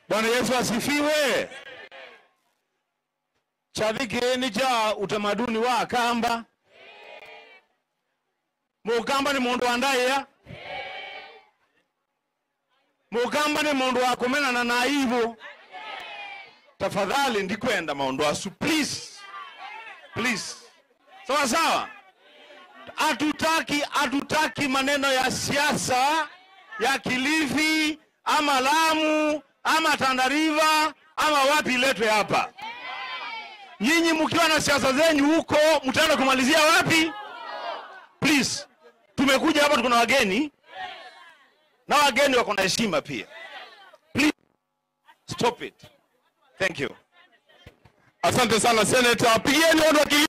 Bwana Yesu asifiwe. Chathikini cha utamaduni wa Akamba. Mukamba ni mundu wa ndaiya. Mukamba ni mundu wa kumenana na ivo. Tafadhali ndikwenda maundu asu please. Please. Sawa sawa. Hatutaki hatutaki maneno ya siasa ya Kilifi ama Lamu ama Tana River ama wapi iletwe hapa. Nyinyi mkiwa na siasa zenyu huko, mtaenda kumalizia wapi? Please, tumekuja hapa, tuko na wageni na wageni wako na heshima pia. Please stop it. Thank you. Asante sana Senator, pigieni watu wa Kilifi.